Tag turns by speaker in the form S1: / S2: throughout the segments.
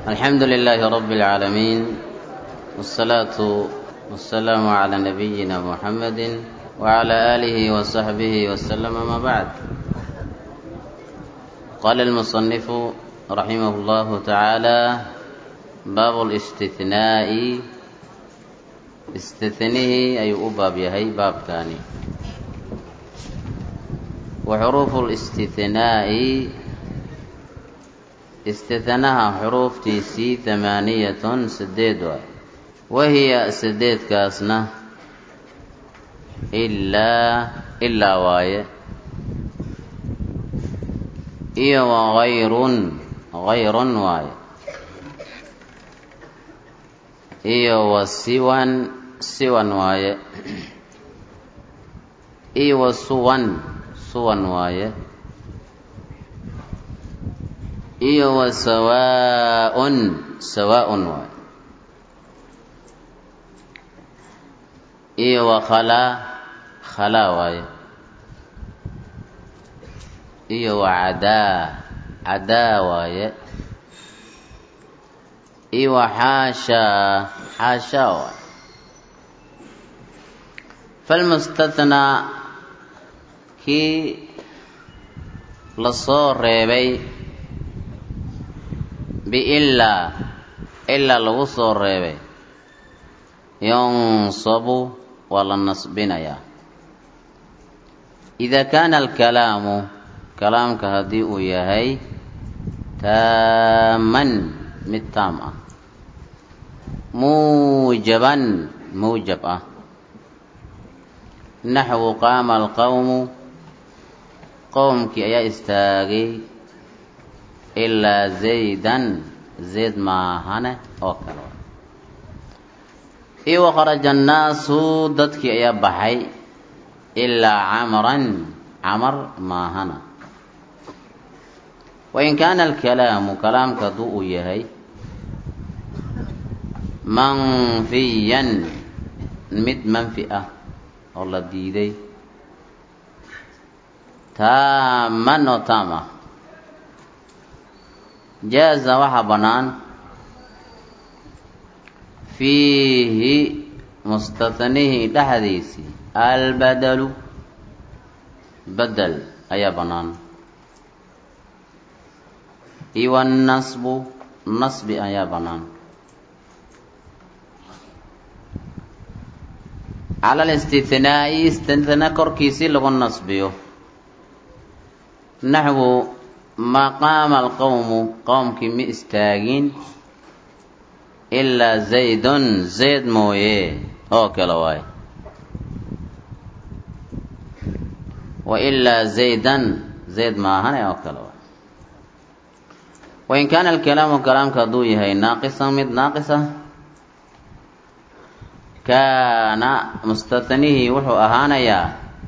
S1: الحمد لله رب العالمين والصلاة والسلام على نبينا محمد وعلى آله وصحبه وسلم ما بعد قال المصنف رحمه الله تعالى باب الاستثناء استثنيه أي أباب يهي باب كاني وحروف الاستثناء istihanaha xuruuftiisii tamaaniyatun sideed waay wahiya sideedkaasna ilaa ilaa waaye iyo wagayrun gayrun waaye iyo wa siwan siwan waaye iyo wa suwan suwan waaye iyo wa sawaaun sawaaun waay iyo wa khalaa khalaa waaye iyo wa cadaa cadaa waaye iyo wa xaashaa xaashaa waaye falmustathnaa kii lasoo reebay biilaa ilaa lagu soo reebay yunsabu waa la nasbinayaa idaa kaana alkalaamu kalaamka haddii uu yahay taaman mid taam ah muujaban muujab ah naxwu qaama alqowmu qowmkii ayaa istaagay ilaa zaydan zayd maahane oo kale iyo waqaraja annaasu dadkii ayaa baxay ilaa camran camar maahana wain kaana alkalaamu kalaamka hadduu uu yahay manfiyan mid manfi ah oo la diiday taaman oo taam ah jaaza waxaa bannaan fiihi mustathnihii dhexdiisii albadalu badel ayaa bannaan iyo annasbu nasbi ayaa bannaan cala alistithnaa'i istithna korkiisii lagu nasbiyo naxwu maqaama alqowmu qowmkii ma istaagin ilaa zaydun zayd mooye oo kale waaye wa ilaa zaydan zayd maahane oo kale waaye wain kaana alkalaamu kalaamka hadduu yahay naaqisan mid naaqisa kaana mustathnihii wuxuu ahaanayaa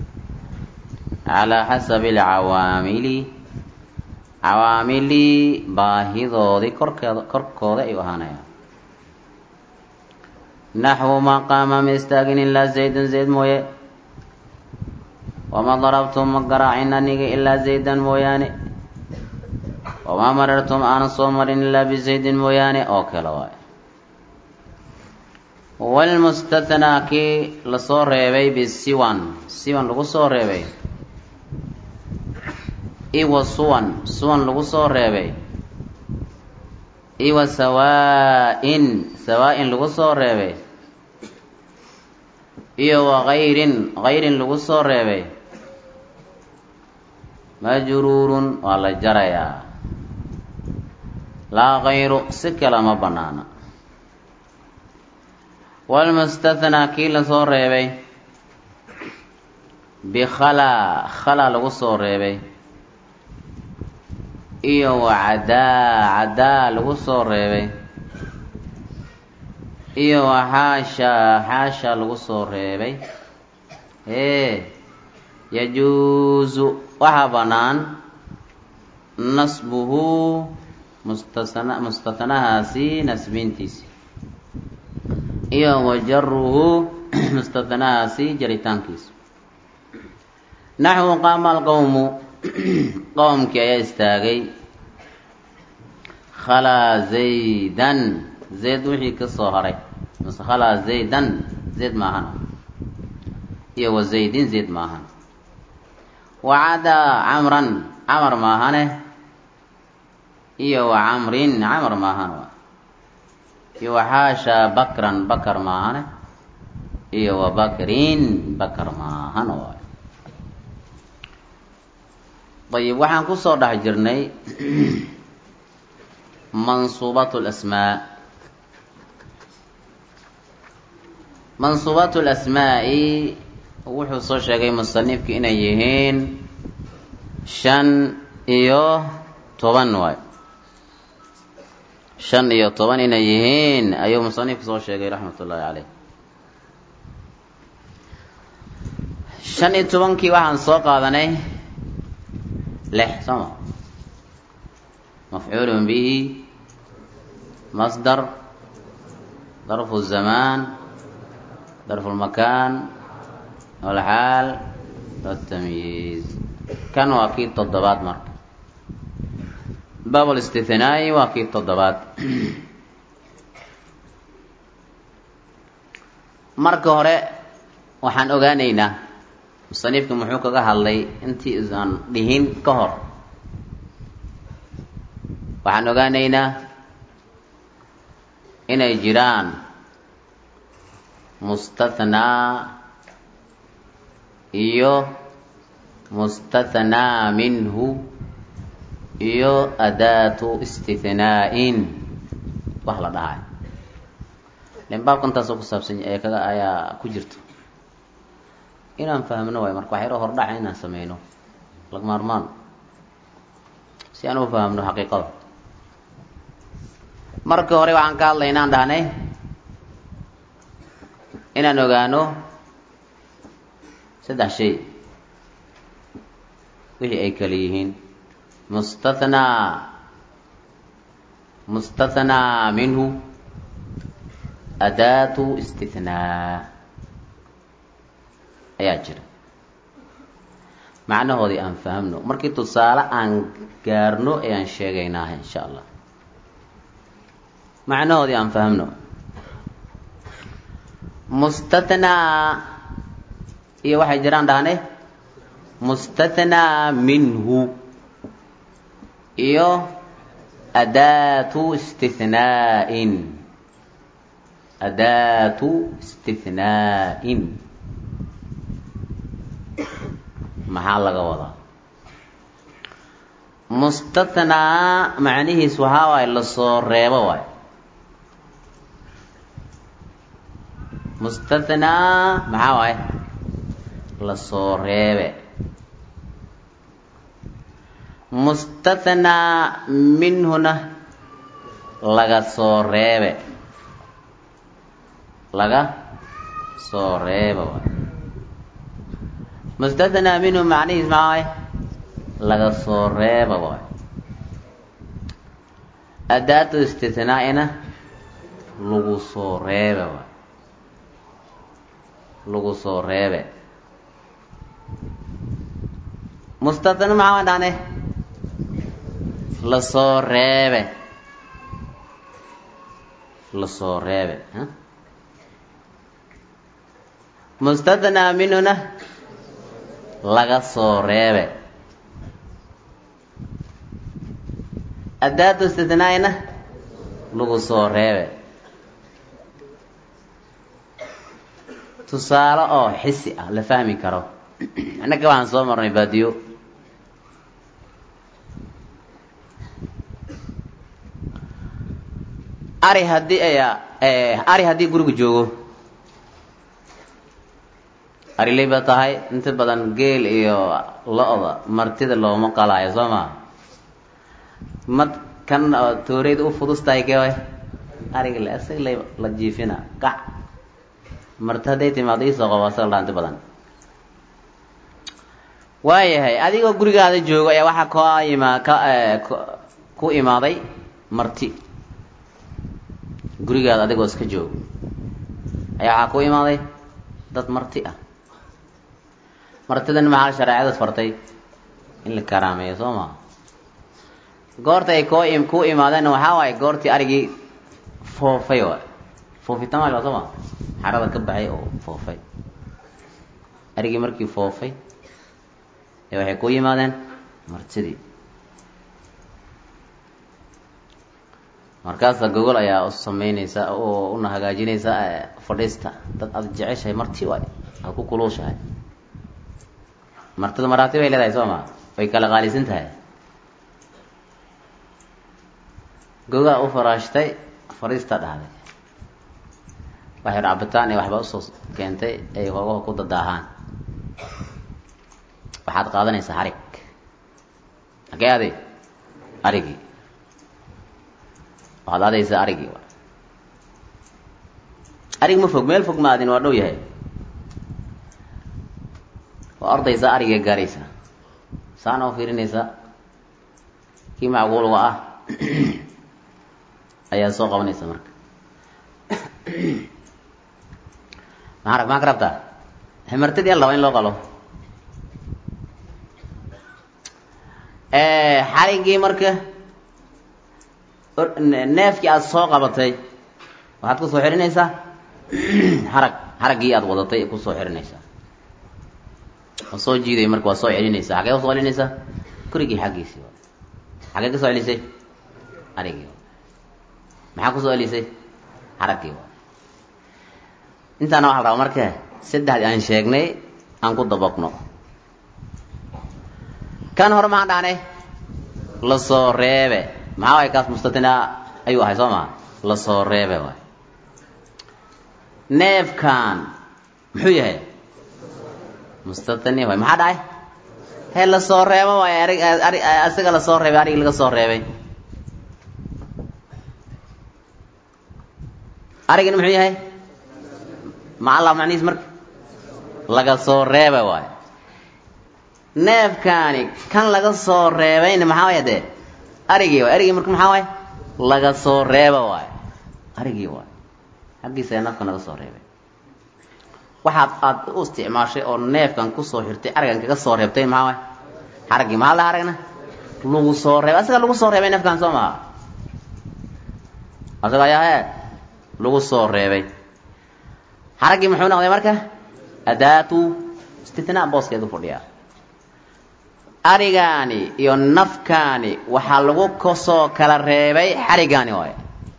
S1: calaa xasabi alcawaamili cawaamilii baahidoodii korkeeda korkooda ayuu ahaanayaan naxwu maqaama ma istaagin ilaa zaydun zayd mooye wama darabtum ma garaacin aniga ilaa zaydan mooyaane wamaa marartum aanan soo marin ilaa bizaydin mooyaane oo kale waaye walmustathnaa kii lasoo reebay bisiwan siwan lagu soo reebay iwa suwan suwan lagu soo reebay iwa sawaa-in sawaa-in lagu soo reebay iyo wa hayrin hayrin lagu soo reebay majruurun waa la jarayaa laa hayru si kale ma bannaana walmustathnaa kii lasoo reebay bikhalaa khalaa lagu soo reebay iyo wa cadaa cadaa lagu soo reebay iyo wa xaashaa xaashaa lagu soo reebay ee yajuusu waxaa bannaan nasbuhu mustasna mustathnahaasi nasbintiisi iyo wa jaruhu mustathnahaasi jaritaankiisa naxwu qaama alqowmu qowmkii ayaa istaagay khalaa zaydan zayd wixii ka soo haray mase khalaa zaydan zayd maahan iyo wa zaydin zayd maahan wacadaa camran camar maahane iyo wa camrin camar maahan iyo waxaashaa bakran bakar maahane iyo wa bakrin bakar maahan waay ayib waxaan kusoo dhex jirnay mansuubat lasmaa mansuubaat lasmaa'i wuxuu soo sheegay musanifki inay yihiin shan iyo toban waay shan iyo toban inay yihiin ayuu musanifku soo sheegay raxmat ullaahi caleyh shan iyo tobankii waxaan soo qaadanay lix sooma mafcuulun bihi masdar darfu zamaan darfu lmakaan walxaal watamyiiz kan waa kii toddobaad marka baab listithnaai waa kii toddobaad marka hore waxaan ogaanaynaa musanifka muxuu kaga hadlay intii isaan dhihin ka hor waxaan ogaanaynaa inay jiraan mustathnaa iyo mustathnaa minhu iyo adaatu istithnaa'in wax la dhahay len baabka intaasoo ku saabsan ee kaga ayaa ku jirto inaan fahmno waay marka waxyaro hordhaca inaan sameyno lagmaarmaan si aan u fahamno xaqiiqada marka hore waxaan ka hadlay inaan dhahnay inaan ogaano saddex shay wixii ay kala yihiin mustathnaa mustathnaa minhu adaatu istithnaa ayaa jira macnahoodii aan fahamno markii tusaale aan gaarno ayaan sheegaynaa insha allah macnahoodii aan fahamno mustathnaa iyo waxay jiraan dhahne mustathnaa minhu iyo adaatu istithnaa'in adaatu istithnaa'in maxaa laga wadaa mustathnaa macnihiis waxaa waaye lasoo reebo waay mustathnaa maxaa waaye lasoo reebe mustathnaa minhuna laga soo reebe laga soo reeba waay mustathnaa minhu macnihiis maxaa waaye laga soo reeba waay adaatu istithnaa'ina lagu soo reebe waay lagu soo reebe mustathna maxaa waan dhahne lasoo reebe lasoo reebe mustathnaa minhuna laga soo reebe adaatu istithnaa'ina lagu soo reebe tusaale oo xisi ah la fahmi karo annaga waxaan soo marnay baadiyo ari haddii ari haddii guriga joogo ariley ba tahay inta badan geel iyo lo-da martida looma qalaayo soo maa mad kan tooreyda u fudustahay ke ariga le isaga la la jiifina qac marti hadday timaado iisoo qabo asaga la inta badan waayahay adigoo gurigaada joogo ayaa waxaa ka ima ka ku imaaday marti gurigaada adigoo iska joogo ayaa waxaa ku imaaday dad marti ah martidan maxaa shareecada fartay in la karaameeyo soo maa goorta ay koo ku imaadeenna waxaa waaye goortii arigii foofay waay foofitaan waa soo ma xarada ka baxay oo foofay arigii markii foofay ee waxay ku yimaadeen martidii markaasa gogol ayaa u sameynaysa oo una hagaajinaysa fadhiista dad aada jeceshahay marti waay aada ku kuluushahay martida maraati bay leedahay soo ma way kala qaalisan tahay gogaa u faraashtay fadhiista dhahday waxay cabitaan iyo waxba usoo keentay ay hoogaha ku dadaahaan waxaad qaadanaysaa harig hagee aday arigii waxaad aadaysaa arigii arig ma fog meel fog ma adin waa dhow yahay waa ordaysaa ariga gaaraysaa saana u fiirinaysaa kii macquulga ah ayaa soo qabanaysa marka maa maa ka rabtaa himartadii al raba in loo qalo xarigii marka neefkii aada soo qabatay waxaad kusoo xirinaysaa harag haraggii aada wadatay kusoo xirinaysaa waa soo jiiday marka waa soo celinaysaa xagee usoo celinaysaa gurigii xaggiisii xagee kasoo celisay arigii maxaa kusoo celisay haraggii intaana waxa la rabaa marka saddexdii aan sheegnay aan ku dabaqno kan hore maxaan dhahnay lasoo reebe maxaa waay kaas mustatinaa ayuu ahay soo maa lasoo reebe waay neefkan muxuu yahay mustatani waay maxaa dhacay hee lasoo reebo waay arig ari asiga lasoo reebay arigi laga soo reebay arigina muxuu yahay macalla macnihiis marka laga soo reeba waay neefkaani kan laga soo reebayna maxaa waay dee arigii waay arigii marka maxaa waay laga soo reeba waay arigii waay xaggiisa nafka naga soo reebay waxaad aada u isticmaashay oo neefkan kusoo xirtay arigan kaga soo reebtay maxaa waay xaraggii maxaa la aragna lagu soo reebay asaga lagu soo reebay neefkan soo maha asaga ayaa he lagu soo reebay xaraggii muxuu noqday marka adaatu istitnaa booskeedu fadhiyaa arigaani iyo nafkaani waxaa lagu kasoo kala reebay xarigaani waay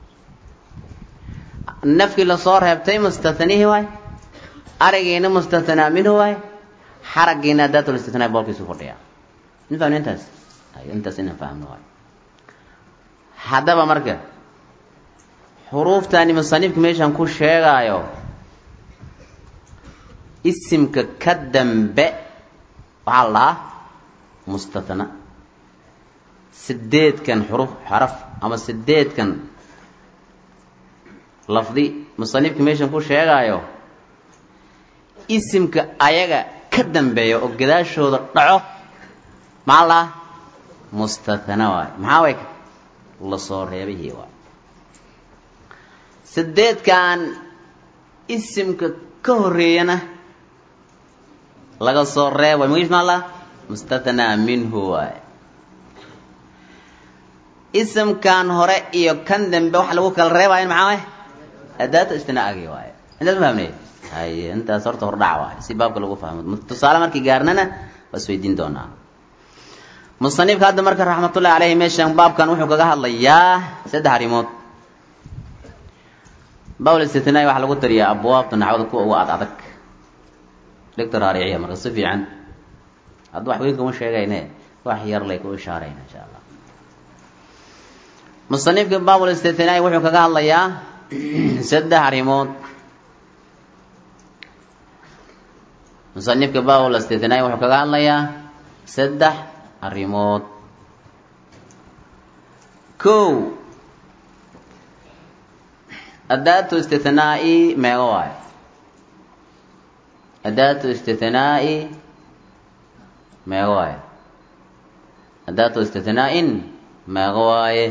S1: nafkii lasoo reebtay mustatanihi waay arigiina mustatanaa minhu waay xaraggiina adaatul istitnaa boolkiisu fadhiyaa intaan intaas intaas inaan fahmno waay haddaba marka xuruuftaani musanifka meeshaan ku sheegaayo isimka ka dambe waxaa la dhahaa mustatana sideedkan xuruf xaraf ama sideedkan lafdi musanifka meeshan ku sheegaayo isimka ayaga ka dambeeya oo gadaashooda dhaco maxaa la dhahaa mustatana waay maxaa way lasoo reebihii waay sideedkan isimka ka horeeyana laga soo reeb way magis maa la mustathnaa minhu waay isimkan hore iyo kan dambe waxa lagu kala reebayan maxaa waay adaata istinaagii waay intaas ma fahmnay haye intaas horta hordhac waay si baabka lagu fahmo tusaale markii gaarnana waa isweydiin doonaa musanifka hadda marka raxmatullahi caleyhi meeshan baabkan wuxuu kaga hadlayaa saddex arrimood bawl istitnaa waxaa lagu tariyaa abwaabta naxwada kuwa uga ad adag dhigta raariciya marka si fiican hadda wax weyn kuma sheegayne wax yar lay ku ishaarayna insha allah musanifka baabul istitnaa wuxuu kaga hadlayaa saddex arrimood musanifka baabul istitnaa wuxuu kaga hadlayaa saddex arrimood kow adaatu istithnaa'i meego waayo adaatu istithnaa'i meego waaye adaatu istithnaa'in meego waaye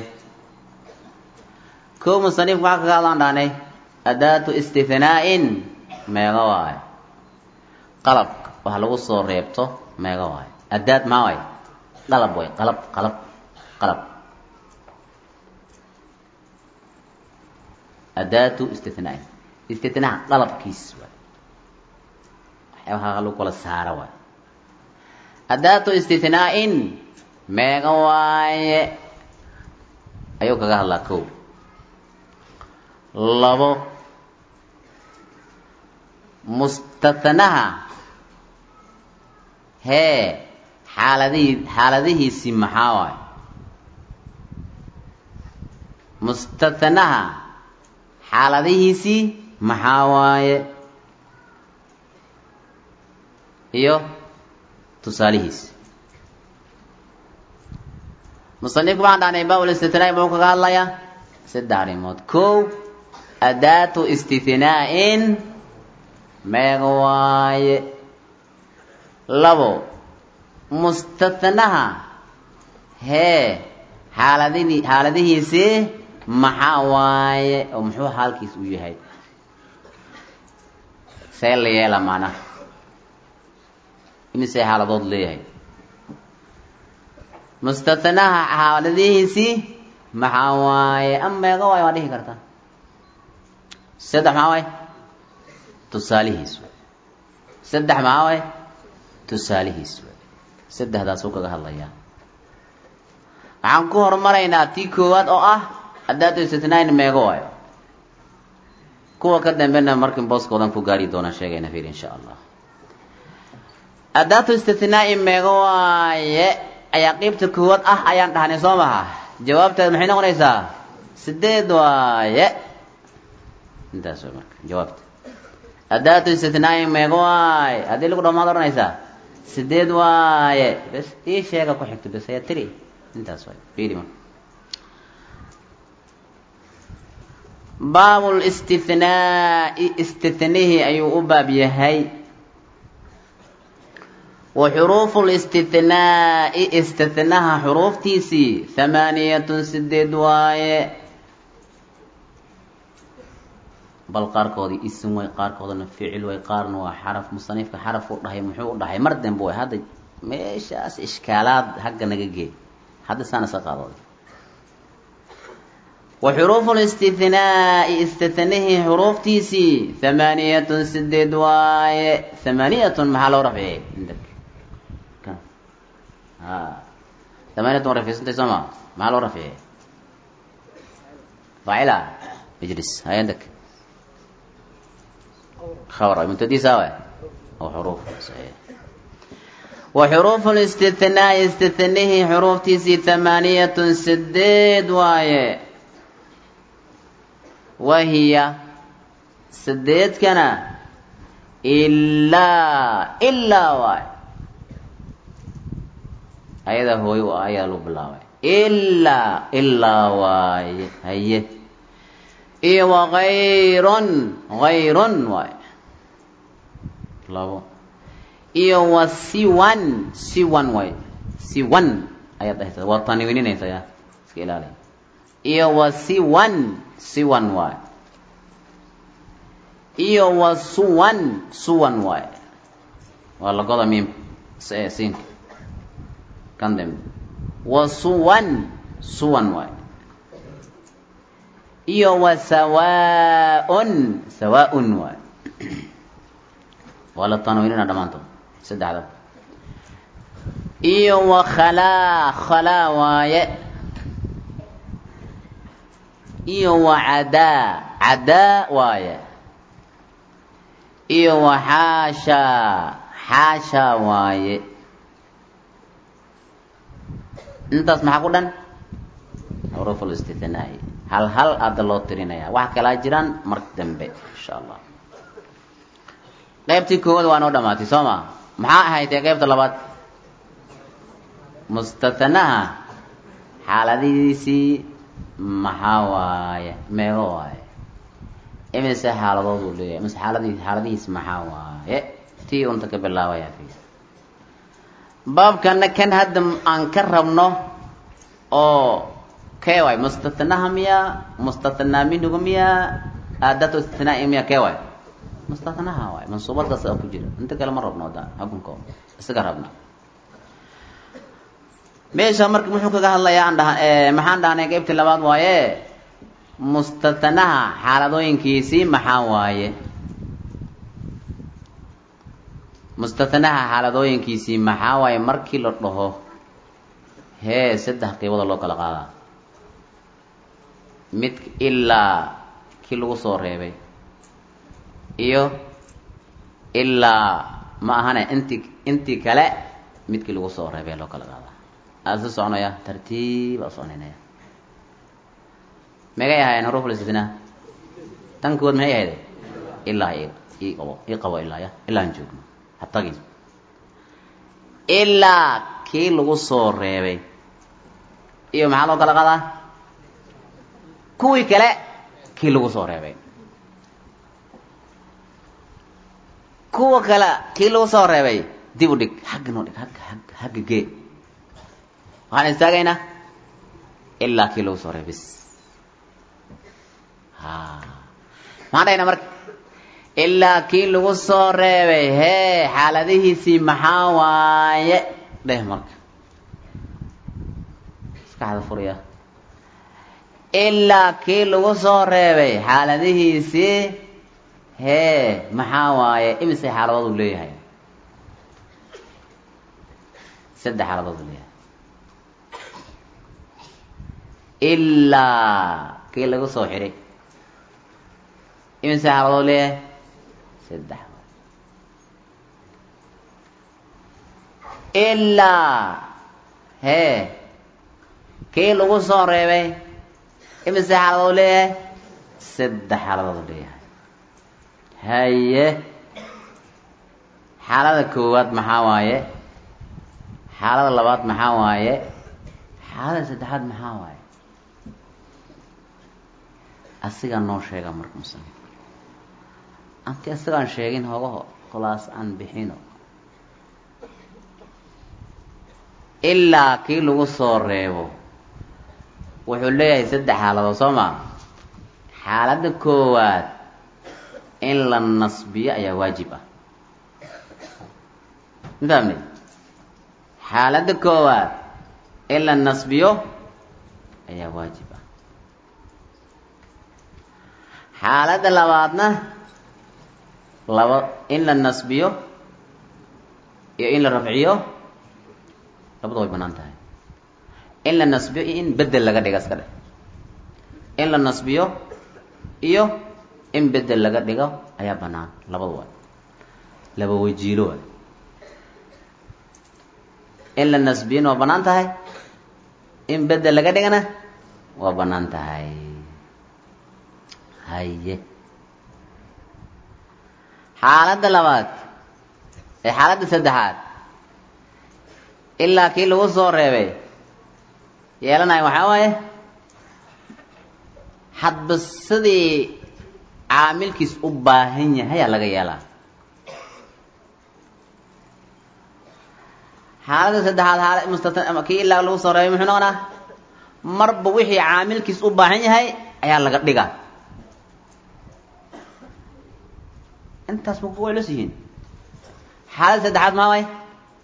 S1: kow musanifku waxaa kaga hadlaan dhahnay adaatu istithnaa'in meego waaye qalabka wax lagu soo reebto meego waaye adaad maa waaye qalab way qalab qalab qalab adaatu istithnaa istithnaa dalabkiis waay waxyaabaha lagu kala saara waay adaatu istithnaa-in meega waaye ayuu kaga hadlaa kow labo mustathnaha hee xaaladihii xaaladihiisi maxaa waaye mustathnaha xaaladihiisii maxaa waaye iyo tusaalihiisi musanifku waxaan dhahnay baa istithnaa muxuu kaga hadlayaa saddex arrimood kow adaatu istithnaa-in meega waaye labo mustathnaha hee xaaladihii xaaladihiisii maxaa waaye oo muxuu xaalkiis u yahay see la yeela macnaha imisee xaaladood leeyahay mustathnaha xaaladihiisii maxaa waaye ama meega waaye waa dhihi kartaa saddex maxaa waaye tusaalihiis waay saddex maxaa waaye tusaalihiis waay saddexdaasuu kaga hadlayaa waxaan ku horumaraynaa tii koowaad oo ah adaatu istithnaain meego waayo kuwa ka dambena markin booskoodan ku gaari doonaan sheegayna fiir insha allah adaatu istithnaain meego waaye ayaa qeybta koowaad ah ayaan dhahnay soo maha jawaabteed maxay noqonaysaa sideed waaye intaas way marka jawaabta adaatu istithnaain meego waaye haddii lagu dhamaad odhanaysaa sideed waaye bes ii sheega ku xigto bes ayaa tiri intaas waay fiiri marka baabul istithnaa'i istithnihii ayuu u baab yahay wa xuruufu listithnaa'i istithnaha xuruuftiisii thamaaniyatun sideed waaye bal qaarkoodii isim way qaarkoodana ficil way qaarna waa xaraf musanifka xaraf u dhahay muxuu u dhahay mar dambe way hadda meeshaas ishkaalaad hagga naga geey hadda saana iska qaadooday wa xuruufu listithnaa'i istithnihii xuruuftiisii thamaaniyatun sideed waaye thamaaniyatun maxaa loo rafciyey a thamaaniyatun waa rafcisantay soo ma maxaa loo rafciyey faacila ijlis hayandak خبر مبتدي سوا وحروف صحيح وحروف الاستثناء استثنيه حروف تيسي ثمانية سديد واي وهي سديد كان إلا إلا واي أيضا هو وآية لبلا واي إلا إلا واي هيه iyo wagayrun gayrun waay labo iyo wa siwan siwan waay siwan ayaad dhahaysa waa tanwiininaysa ya iska ilaali iyo wa siwan siwan waay iyo wa suwan suwan waay waa lagoda miim siinka kan dambe wa suwan suwan waay iyo wa sawaaun sawaaun waay waa la tanwiinina dhammaantood saddexda iyo wa khalaa khalaa waaye iyo wa cadaa cadaa waaye iyo wa xaashaa xaashaa waaye intaas maxaa ku dhan xuruuf listithnaa'i hal hal aada loo tirinaya wax kalaa jiraan mar dambe insha allah qaybtii koowaad waa noo dhamaatay soo ma maxaa ahayd ee qaybta labaad mustathanaha xaaladihiisii maxaa waaye meego waaye imise xaaladood uu leeyahay imise xaaladii xaaladihiisi maxaa waaye tii unta ka bilaabaya fi baabkana kan hadda aan ka rabno oo kee waay mustathnaha miya mustathnaa minhuga miya aadatu istithnaa'i miya kee waay mustathnaha waay mansuubadaas a ku jira inta kale ma rabno da xukunko isaga rabna meesha marka muxuu kaga hadlayaa aan dhaha maxaan dhahnay qaybtii labaad waaye mustatanaha xaaladooyinkiisii maxaa waaye mustatanaha xaaladooyinkiisii maxaa waaye markii la dhaho hee saddex qiibada loo kala qaadaa mid ilaa kii lagu soo reebay iyo ilaa ma ahane inti intii kale midkii lagu soo reebay loo kala qaadaa aada si soconaya tartiiba soconaynaya megay ahaayeen huruf listina tan kuwaad maxay ahayd ilaa ii qabo ii qabo ilaa ya ilaa aan joogno ha tagin ilaa kii lagu soo reebay iyo maxaa loo kala qadaa kuwii kale kii lagu soo reebay kuwa kale kii lagu soo reebay dib u dhig xagga noo dhig agga agga xagga gee waxaan istaagaynaa ilaa kii lagu soo reebay bis ha maxaan dhahaynaa marka ilaa kii lagu soo reebay hee xaaladihiisii maxaa waaye dheh marka maskaxda furaya ilaa kii lagu soo reebay xaaladihiisii hee maxaa waaye imise xaaladood uu leeyahay saddex xaaladood uu leeyahay ilaa kii lagu soo xiray imise xaaladood leeyahay saddex ilaa hee kii lagu soo reebay imise xaaladood leeyahay saddex xaaladood leeyahay haye xaalada koowaad maxaa waaye xaalada labaad maxaa waaye xaalada saddexaad maxaa waaye asigaa noo sheega marka musanif anti isagaan sheegin hogaho khulaas aan bixino ilaa kii lagu soo reebo wuxuu leeyahay saddex xaaladood soo maa xaaladda koowaad in la nasbiyo ayaa waajib ah ma fahamnay xaaladda koowaad in la nasbiyo ayaa waajib ah xaaladda labaadna laba in la nasbiyo iyo in la rafciyo labada way banaan tahay in la nasbiyo iyo in bedel laga dhiga iska dheh in la nasbiyo iyo in bedel laga dhigo ayaa banaan labada waay laba wajiilo waay in la nasbiyona waa banaan tahay in bedel laga dhigana waa banaan tahay haye xaaladda labaad ee xaaladda saddexaad ilaa kii lagu soo reebay yeelanayo waxaa waaye hadba sidii caamilkiis u baahan yahay aa laga yeelaa xaaladda saddexaad xaala mustatan kii ilaa lagu soo reebay muxuu noqonaa marba wixii caamilkiis u baahan yahay ayaa laga dhigaa intaas ma way las yihiin xaaladda saddexaad maa waay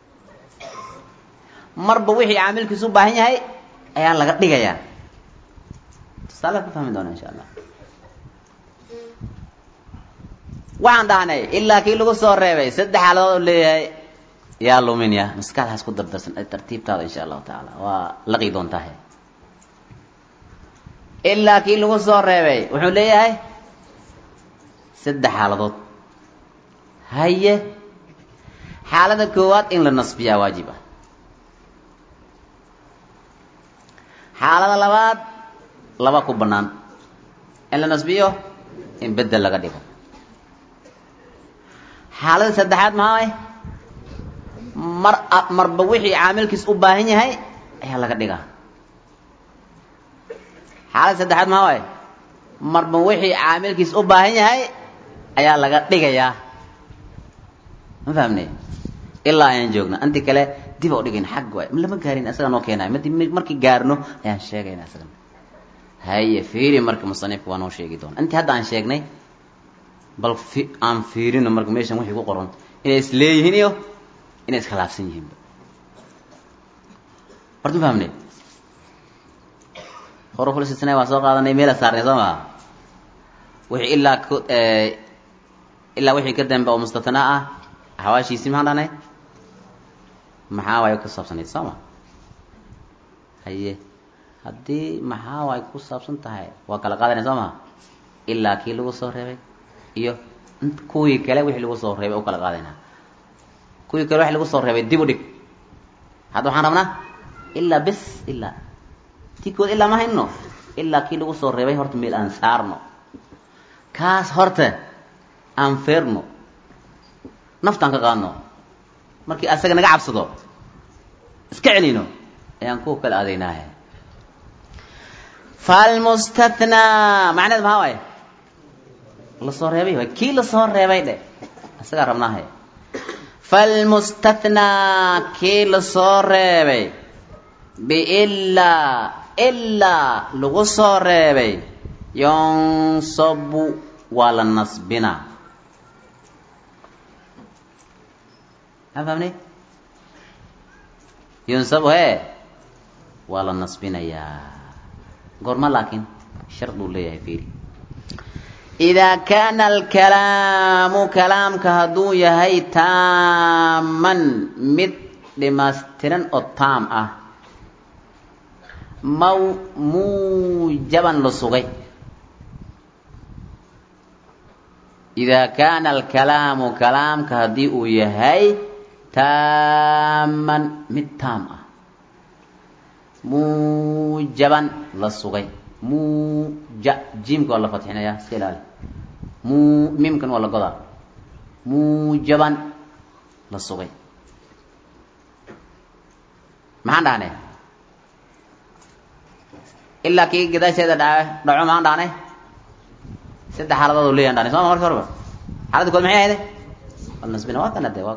S1: marba wixii caamilkiis u baahan yahay ayaa laga dhigayaa tusaale ka fahmi doona insha allah waxaan dhahnay ilaa kii lagu soo reebay saddex xaaladood u leeyahay yaa luminaya maskaxdaas ku dardarsan tartiibtaada insha allahu tacaala waa laqi doontahe ilaa kii lagu soo reebay wuxuu leeyahay saddex xaaladood haye xaalada koowaad in la nasbiyaa waajib ah xaalada labaad laba ku bannaan in la nasbiyo in bedel laga dhigo xaalada saddexaad maxaa way mar marba wixii caamilkiis u baahan yahay ayaa laga dhigaa xaalada saddexaad maxaa waay marba wixii caamilkiis u baahan yahay ayaa laga dhigayaa ma fahamne ilaa ayaan joogna inti kale dib u dhigayn xag waay lama gaarin asaga noo keenayo madi markii gaarno ayaan sheegayna asagana haye fiiri marka musanifka waa noo sheegi doona intii hadda aan sheegnay bal fi aan fiirino marka meeshan wixii ku qoran inay isleeyihiin iyo inay iskhilaafsan yihiinba horta ma fahamne xuruful istisnaa waa soo qaadanay meela saarnay soo maa wixii ilaa k ilaa wixii ka dambe oo mustathnaa ah xawaashiisii maxaan dhahnay maxaa waay ku saabsanayd soo ma haye haddii maxaa waay ku saabsan tahay waa kala qaadanay soo maa ilaa kii lagu soo reebay iyo kuwii kale wixii lagu soo reebay u kala qaadayna kuwii kale wixii lagu soo reebay dib u dhig hadda waxaan rabnaa ilaa bis ilaa tii kood ilaa ma hayno ilaa kii lagu soo reebay horta meel aan saarno kaas horta aan feerno naftaan ka qaadno markii asaga naga cabsado iska celino ayaan kuwa kala aadaynaahe falmustathnaa macneed maxaa waaye lasoo reebay waay kii lasoo reebay dhe isagaa rabnaahe falmustathnaa kii lasoo reebay biilaa ilaa lagu soo reebay yonsabu waa la nasbinaa maa fahmnay yunsabu hee waa la nasbinayaa goorma laakiin sharduu leeyahay fiiri idaa kaana alkalaamu kalaamka hadduu yahay taaman mid dhimaystiran oo taam ah maw muujaban la sugay idaa kaana alkalaamu kalaamka haddii uu yahay taaman mid taam ah muujaban la sugay muuja jiimka waa la fatxinaya iska ilaali muu miimkan waa la godaa muujaban la sugay maxaan dhahnay ilaa kii gadaasheeda dha dhaco maxaan dhahnay saddex xaaladood u leeyahan dhahnay soo ma marka horba xaaladda kood maxay ahayde waa la nasbina waa kana de waa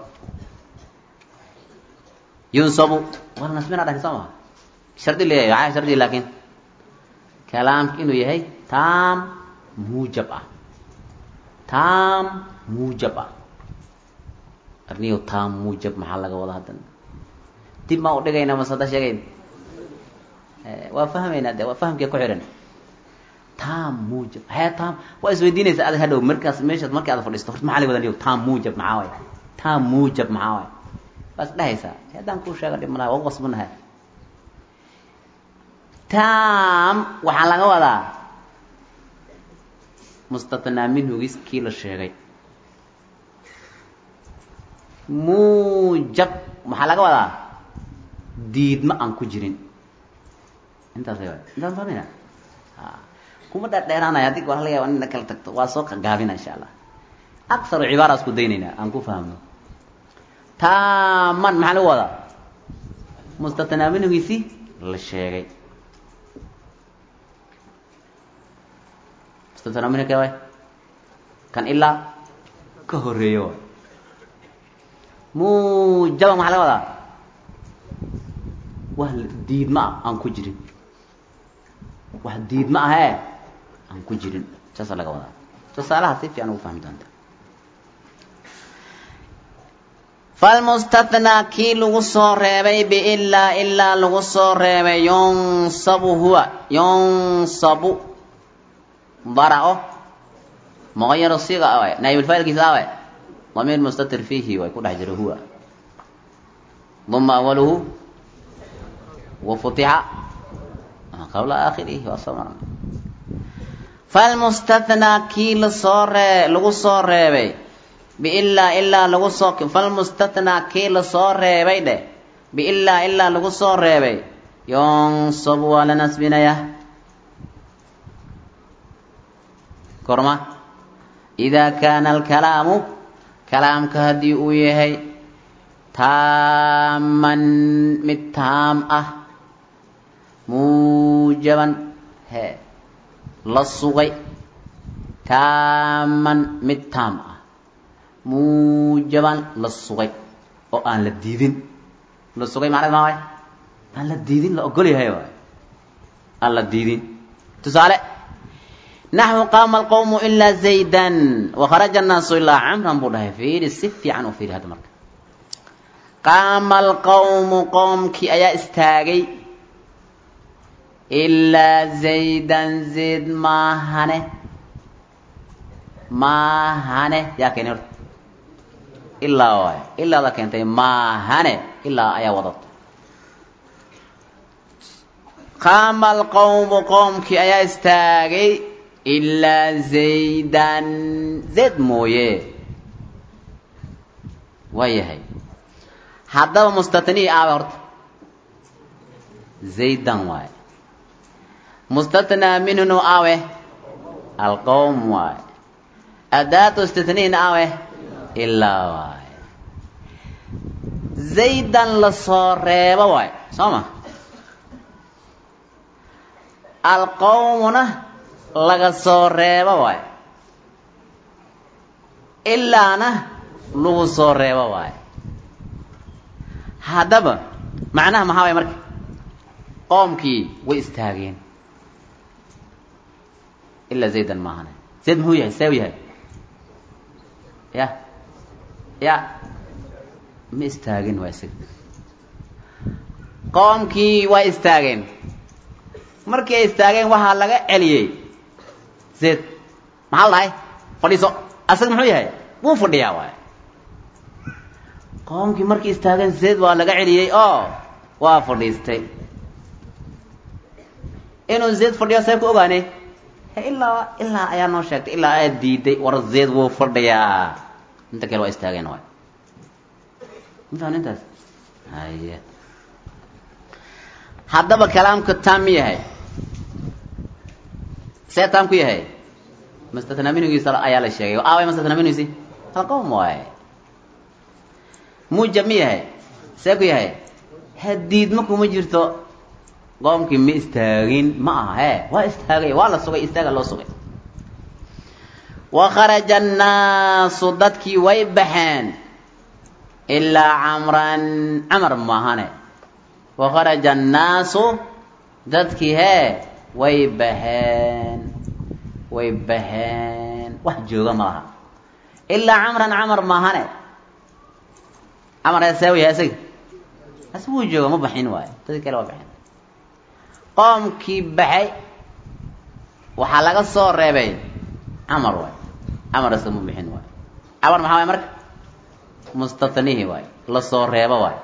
S1: yunsabu waa la nasbina dhahnay soo ma shardi leeyahay maxaa shardi laakiin kalaamka inuu yahay taam muujab ah taam muujab ah arniyo taam muujab maxaa laga wada haddana dib maa u dhigayna mase hadda sheegayn waa fahmaynaa de waa fahamkee ku xihan taam muujab hee taam waa isweydiinaysa adag hadhow markaas meeshaad markii aad fadhiisto horta maxaa laga wada niyo taam muujab maxaa waay taam muujab maxaa waay waa is dhehaysaa haddaan kuu sheega dhib malaha waa u qasbanahay taam waxaa laga wadaa mustathnaa minhugis kii la sheegay muujab maxaa laga wadaa diidma aan ku jirin intaasay waay intaan fahmayna a kuma dheerdheeraanaya haddii waa laga yaba inna kala tagto waa soo gaabina insha allah aksaru cibaara isku daynaynaa aan ku fahmno taaman maxaa lagu wadaa mustathnaa minhugiisi la sheegay mustathnaa minhu kee waay kan ilaa ka horeeyo waay muujaban maxaa laga wadaa wax diidma ah aan ku jirin wax diidma ahee aan ku jirin saasa laga wadaa tusaalaha si fiican ugu fahmi doonta falmustathnaa kii lagu soo reebay biilaa ilaa lagu soo reebay yunsabu huwa yunsabu bara-o muqayaro siga awaay naayibulfaa'ilkiisa awaay damiir mustatir fiihi way ku dhex jiro huwa duma awaluhu wafutixa qabla aakhirihi waa soo marnay falmustathnaa kii lasoo ree lagu soo reebay biilaa ilaa lagu soo falmustathnaa kii lasoo reebay dheh biilaa ilaa lagu soo reebay yunsabu waa la nasbinayaa korma idaa kaana alkalaamu kalaamka haddii uu yahay taaman mid taam ah muujaban he la sugay taaman mid taam ah muujaban la sugay oo aan la diidin la sugay macned maa waay aan la diidin la ogol yahay waay aan la diidin tusaale naxwu qaama alqawmu ilaa zaydan wakharaja annaasu ilaa camran buu dhahay fiiri si fiican u fiiri hadda marka qaama alqawmu qoomkii ayaa istaagay ilaa zaydan zayd maahane maahane yaa keenay horta ilaa waay ilaada keentay maahane ilaa ayaa wadata qaama alqowmu qowmkii ayaa istaagay ilaa zaydan zayd mooye waa yahay haddaba mustatnii aawe horta zaydan waaye mustatnaa minhunu aawe alqowm waaye adaatu istitniin aawe ilaa waaye zaydan lasoo reebo waaye soo ma alqowmuna laga soo reebo waaye ilaana lagu soo reebo waaye haddaba macnaha maxaa waay marka qoomkii way istaageen ilaa zaydan maahane zayd muxuu yahay see u yahay ya ya ma istaagin waa isaga qoomkii way istaageen markii ay istaageen waxaa laga celiyey zayd maxaa la dhahay fadhiiso asaga muxuu yahay wuu fadhiyaa waay qoomkii markii istaageen zayd waa laga celiyey oo waa fadhiistay inuu zayd fadhiyo see ku ogaanay ilaa ilaa ayaa noo sheegtay ilaa aad diiday war zayd wuu fadhiyaa inta kale waa istaageen waay mafaham intaas haya haddaba kalaamka taam mi yahay see taam ku yahay mastatnaaminigiisa ayaa la sheegay aaway mastatnaaminigiisi alqowm waaye muujab mi yahay see ku yahay hadiidma kuma jirto qoomkii ma istaagin ma aha he waa istaagay waa la sugay istaaga loo sugay wa kharaja annaasu dadkii way baxeen ilaa camran camar maahane wa kharaja annaasu dadkii hee way baxeen way baxeen wax jooga ma laha ilaa camran camar maahane camar ee see u yahay isaga as wuu jooga ma baxin waayo dadkii kale waa baxeen qoomkii baxay waxaa laga soo reebay camar waay camar isa ma bixin waay camar maxaa waay marka mustatnihi waay lasoo reebo waay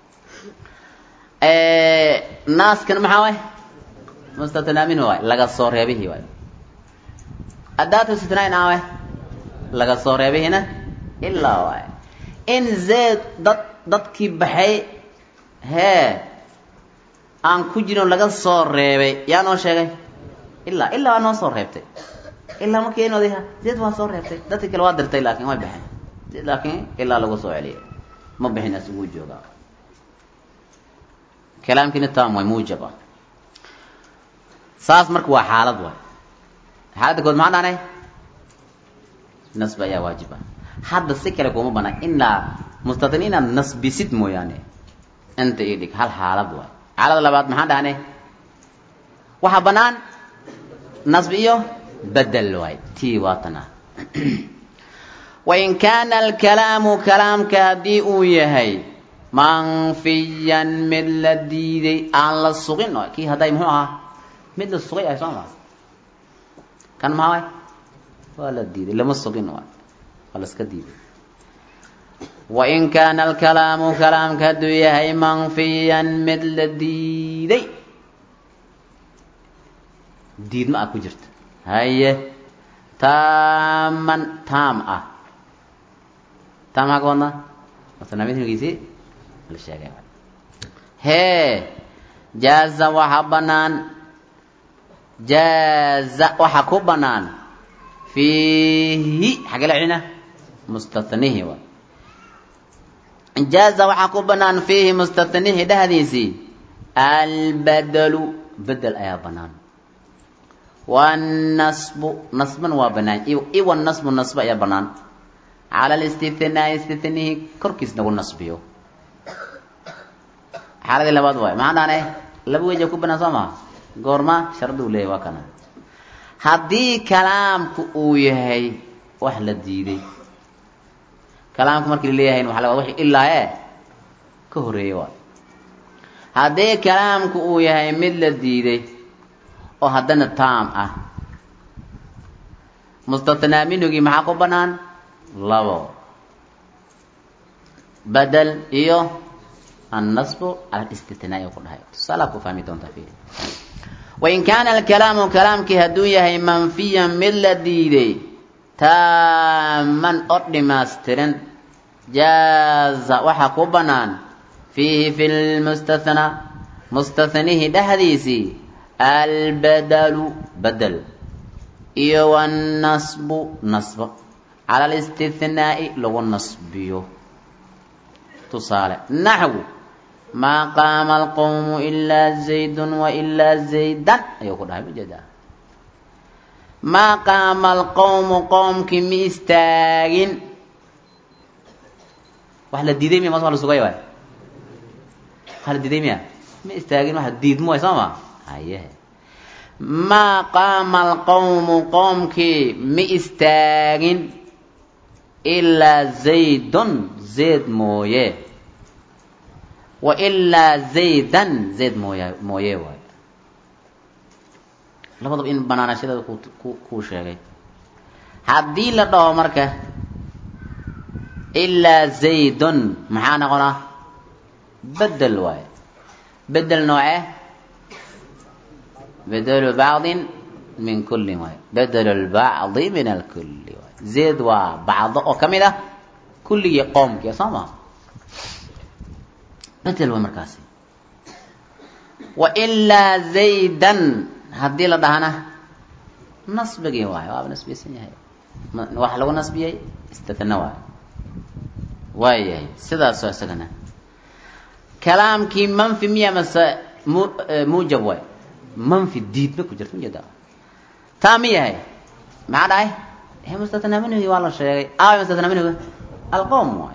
S1: naaskana maxaa waay mustatnaa minhu waay laga soo reebihii waay adaatu istitnaain aa waay laga soo reebihina ilaa waay in zeed dad dadkii baxay hee aan ku jirin laga soo reebay yaa noo sheegay ilaa ilaa waa noo soo reebtay ilaa markii inoodaha zeed waa soo reebtay dadkii kale waa dirtay laakin way baxeen laakiin ilaa lagu soo celiyay ma bixin asuguu joogaa kalaamkiina tam way muujab ah saas marka waa xaalad waay xaaladda kood maxaa dhaanay nasbi ayaa waajib ah hadda si kale kuma banaan ilaa mustatni inaad nasbisid mooyaane inta ii dhig hal xaalad waay xaalada labaad maxaan dhahnay waxaa banaan nasbi iyo bedel waay tii waatana wain kaana alkalaamu kalaamka haddii uu yahay manfiyan mid la diiday aan la sugin kii hadday muxuu ahaa mid la sugay ahay soo maa kan maxaa waay waa la diiday lama sugin waay waa laska diiday wain kaana alkalaamu kalaamka hadduu yahay manfiyan mid la diiday diidma ah ku jirta haye taaman taam ah taam maxaa ka wadnaa masanamidkiisi la sheegay hee jaaza waxaa banaan jaaza waxaa ku banaan fiihi xagee la celina mustatnihi waay jaaza waxaa ku banaan fiihi mustatnihi dhehdiisii albadalu bedel ayaa banaan wanasbu nasban waa banaan iwa nasbu nasba ayaa banaan cala listithnaa'i istithnihi korkiis nagu nasbiyo xaaladii labaad waay maxaa dhaanay laba weja ku banaan soo maha goorma shardi u leeyahy waa kana haddii kalaamku uu yahay wax la diiday kalaamku markii laleeyahay waxa la wixii ilaa ee ka horeeyey waay haddii kalaamku uu yahay mid la diiday oo haddana taam ah mustathnaa minhugii maxaa ku banaan labo badel iyo annasbu cala alistithnaa'i oo ku dhahay tusaalaa ku fahmi doontaa fiiri wain kaana alkalaamu kalaamkii hadduu yahay manfiyan mid la diiday taaman oo dhimaystiran jaaza waxaa ku bannaan fiihi fi lmustathnaa mustathnihi dhexdiisii albadalu badel iyo wannasbu nasbo cala alistithnaa'i lagu nasbiyo tusaale naxwu maa qaama alqowmu ilaa zaydun wailaa zaydan ayuu ku dhahay majeedaa maa qaama alqowmu qoomkii ma istaagin wax la diiday miya mas wa la sugay waay wax la diiday miya ma istaagin wax diidmo waay soo ma haye maa qaama alqowmu qoomkii ma istaagin ilaa zaydun zayd mooye wa ilaa zaydan zayd mooya mooye waay labadaba in banaanashadeeda ku kuu sheegay haddii la dhaho marka ilaa zaydun maxaa noqonaa bedel waaye bedel nooce bedelu bacdin min kullin waay bedelu lbacdi min alkulli waay zayd waa bacdo oo ka mid ah kulligii qoomkii soo maa bedel waa markaasi wa ilaa zaydan haddii la dhahana nasbigii waayo waaba nasbiyeysan yahay waxa lagu nasbiyey istithna waayo waayahay sidaasoo isagana kalaamkii manfi miya mase mu muujab waay manfi diidma ku jirta ujeeda taa mi yahay maxaa dhahay he mustathnaa minhugi waa la sheegay aaway mustathnaa minhuga alqowm waay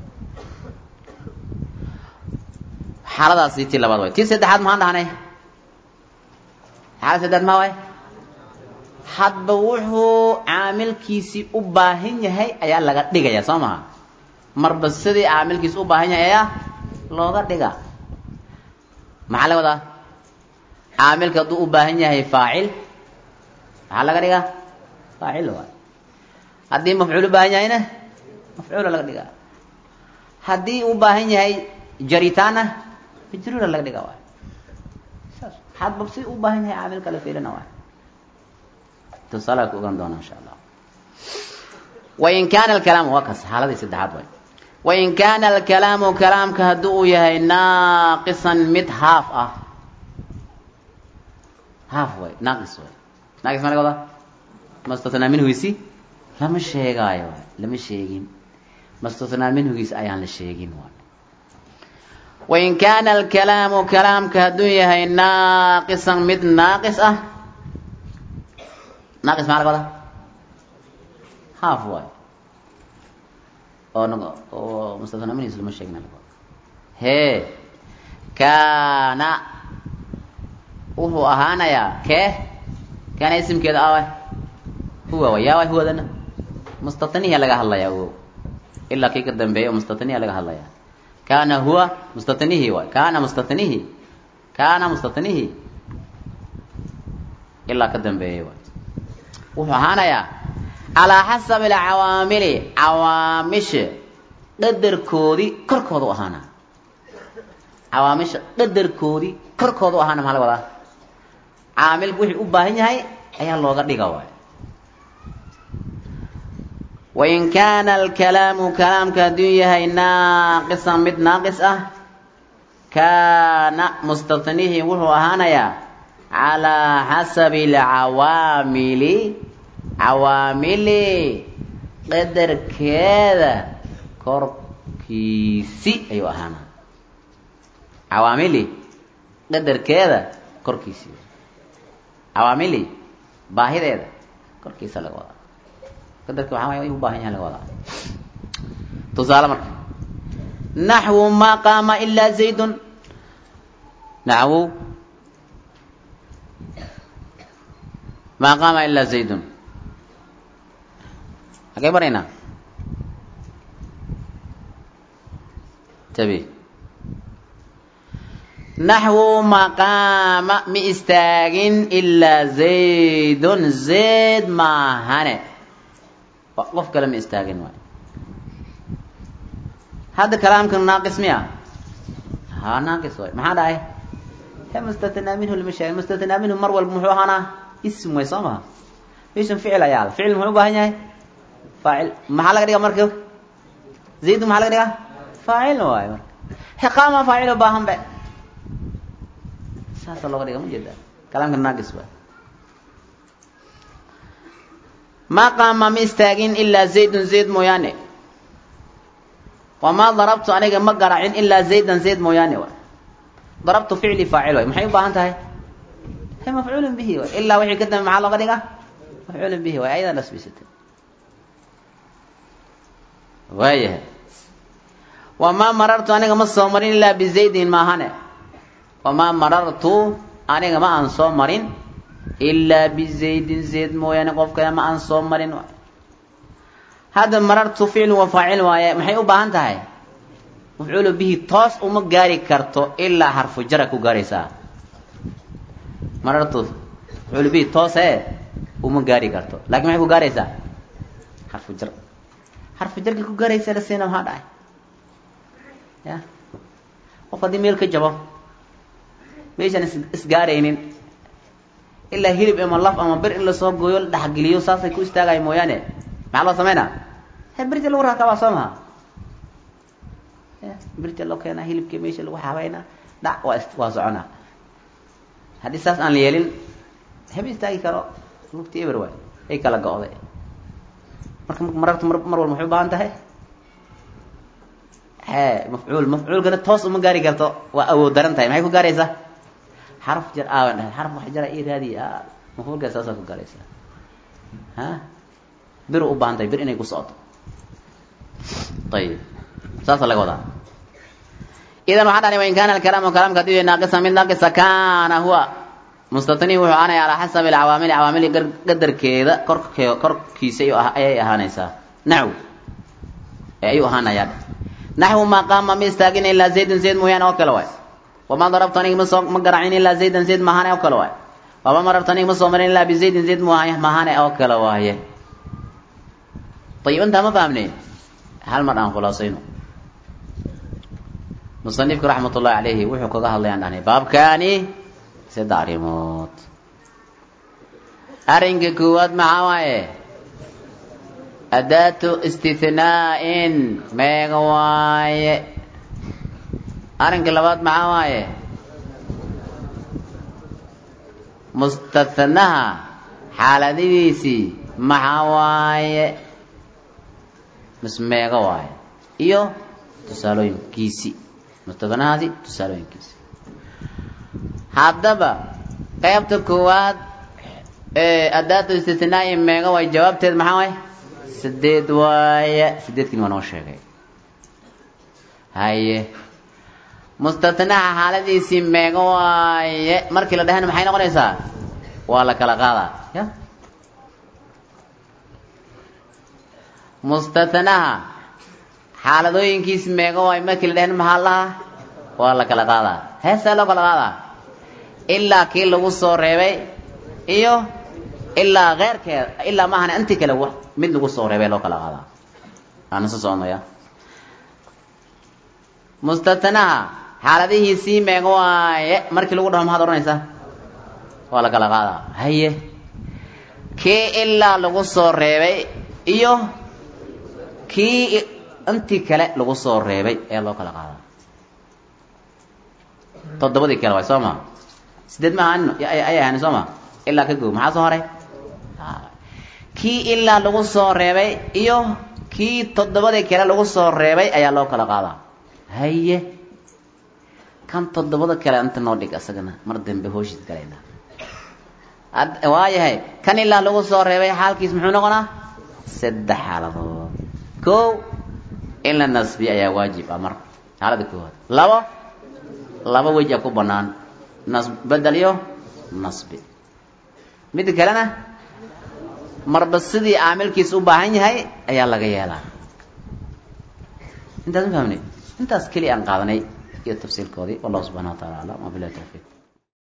S1: xaaladaasi tii labaad waay tii saddexaad maxaan dhahnay xaalad saddeaad maa waay hadba wuxuu caamilkiisii u baahan yahay ayaa laga dhigaya soo maha marba sidii caamilkiisi u baahan yahay ayaa looga dhiga maxaa laga wadaa caamilka hadduu u baahan yahay faacil maxaa laga dhigaa faacil waay haddii mafcuul u baahan yahayna mafcuula laga dhigaa haddii u baahan yahay jaritaanna majruura laga dhiga waay saas hadba si u baahan yahay caamilka la fiilina waay tusaalaha ku ogaan doona insha allah wain kaana alkalaamu waa kas xaaladii saddexaad waay wain kaana alkalaamu kalaamka haddii uu yahay naaqisan mid haaf ah haaf way naaqis way naaqis ma laga wadaa mastathnaa minhugiisi lama sheegaayo waay lama sheegin mastathnaa minhugiisi ayaan la sheegin waay wain kaana alkalaamu kalaamka hadduu yahay naaqisan mid naaqis ah naaqis maa laga wadaa haaf waay oo n oo mustathnaa minhugiisi lama sheegin laga wada hee kaana wuxuu ahaanayaa kee kaana isimkeeda awa huwa wa yaa waay huwadana mustatnihiya laga hadlayaa o ilaa kii ka dambeeya oo mustatnihiya laga hadlayaa kaana huwa mustatnihi waay kaana mustatnihi kaana mustatnihi ilaa ka dambeeyay waay wuxuu ahaanayaa calaa xasabi alcawaamili cawaamisha dhadarkoodii korkooda u ahaana cawaamisha dhadarkoodii korkooda u ahaana maxaa laga wadaa caamilku wixii u baahan yahay ayaa looga dhiga waay wain kaana alkalaamu kalaamka hadduu yahay naaqisan mid naaqis ah kaana mustatnihi wuxuu ahaanayaa calaa xasabi alcawaamili cawaamili qadarkeeda korkiisi ayuu ahaanaa cawaamili qadarkeeda korkiisi cawaamili baahideeda korkiisa laga wadaa qadarki waxaa waay u baahan yahay laga wadaa tusaale marka naxwu maa qaama ilaa zaydun naxwu maa qaama ilaa zaydun hagee baraynaa tabi naxwu maqaama ma istaagin ilaa zaydun zayd maahane qof kale ma istaagin waay hadda kalaamkan naaqis miya ha naaqis waay maxaa dhahay he mustathnaa minhu lama sheegin mustathnaa minhu mar walba muxuu ahaanaa ism way soo maha meeshan ficil ayaa la ficil muxuu u baahan yahay faacil maxaa laga dhigaa marka zaydun maxaa laga dhigaa faacil waay marka he qaama faacil u baahan be saasa looga dhiga ma jeeda kalaamka naaqis waay ma qaama ma istaagin ilaa zaydun zayd mooyaane wamaa darabtu aniga ma garacin ilaa zaydan zayd mooyaane waay darabtu ficli faacil waay maxay u baahan tahay he mafcuulun bihi waay ilaa wixii ka dambe maxaa looga dhigaa mafcuulun bihi waay ayadaa nasbisatay waayahay wamaa marartu aniga ma soo marin ilaa bizaydin maahane wamaa marartu aniga ma aan soo marin ilaa bizaydin zayd mooyaane qof kale ma aan soo marin waay hadda marartu ficlu wa faacil waaye maxay u baahan tahay mafcuulu bihi toos uma gaari karto ilaa xarfu jara ku gaaraysaa marartu mafcuulu bihi toos ee uma gaari karto lakin maxay ku gaaraysaa xarfu jar xarfu jarka ku gaaraysa la siina maxaa dhacay ya qof haddii meel ka jabo meeshaan is isgaaraynin ilaa hilib ama laf ama bir in lasoo gooyo la dhexgeliyo saasay ku istaagayo mooyaane maxaa loo sameynaa he birti lagu raakabaa soo maha birti loo keenaa hilibkii meesha lagu habeynaa dhac waa waa soconaa haddii saas aan la yeelin hema istaagi karo lugti eber waay ay kala go-day marka marartu mar mar walba maxay u baahan tahay he mafcuul mafcuulkana toos uma gaari karto waa awood daran tahay maxay ku gaaraysaa xaraf jar aawan dhahay xaraf wax jara ii raadiy mafcuulka saasaa ku gaaraysaa ha bir u baahan tahay bir inay ku socoto ayib saasa laga wadaa idan waxaa dhani wain kaana alkalaamu kalaamka hadii naaqisa mid naaqisa kaana huwa mustatni wuxuu ahaanaya calaa xasabi alcawaamili cawaamili qadarkeeda korke korkiisa ayay ahaanaysaa naxw ayuu ahaanayaa naxwu maa qaama ma istaagin ilaa zaydun zayd mooyaane oo kale waay wamaa darabtu aniga masoo ma garacin ilaa zaydan zayd maahane oo kale waay wamaa marartu aniga ma soo marin ilaa bizaydin zayd maahane oo kale waaye ayib intaa ma fahamneyn hal mar aan khulaasayno musanifku raxmat ullahi calayhi wuxuu kaga hadlayaan dhahnay baabkaani saddex arrimood arrinka koowaad maxaa waaye adaatu istithnaa'in meega waaye arrinka labaad maxaa waaye mustathnaha xaaladidiisii maxaa waaye mis meega waaye iyo tusaalooyinkiisi mustadanahaasi tusaalooyinkiisi haddaba qaybta koowaad ee adaatu istithnaa'i meega waaye jawaabteed maxaa waaye sideed waaye sideedkiin waa noo sheegay haye mustathnaha xaaladiisii meega waaye markii la dhahayna maxay noqonaysaa waa la kala qaadaa ya mustathnaha xaaladooyinkiis meega waay markii la dhahn maxaa lahaa waa la kala qaadaa heesee loo kala qaadaa ilaa kii lagu soo reebay iyo ilaa keyrkeeda ilaa maahana intii kale mid lagu soo reebay loo kala qaadaa aana soo soconaya mustathnaha xaaladihiisii meega waaye markii lagu dhaho maxaad odhanaysaa waa la kala qaadaa haye kii ilaa lagu soo reebay iyo kii intii kale lagu soo reebay ee loo kala qaadaa toddobadii kale waay soo ma sideed ma ahaan ayay ahaan soo ma ilaa ka goo maxaa soo haray kii ilaa lagu soo reebay iyo kii toddobadii kale lagu soo reebay ayaa loo kala qaadaa haye kan toddobada kale inta noo dhig asagana mar dambe hooshiis galayna waayahay kan ilaa lagu soo reebay xaalkiis muxuu noqonaa saddex xaaladood kow in la nasbiyo ayaa waajib ah mar xaalada koowaad labo laba wej a ku banaan nas bedel iyo nasbi midda kalena marba sidii caamilkiis u baahan yahay ayaa laga yeelaa intaas ma fahmnay intaas keliya aan qaadanay iyo tafsiilkoodii wallahu subxana wa tacala aclam wabilahi towfiiq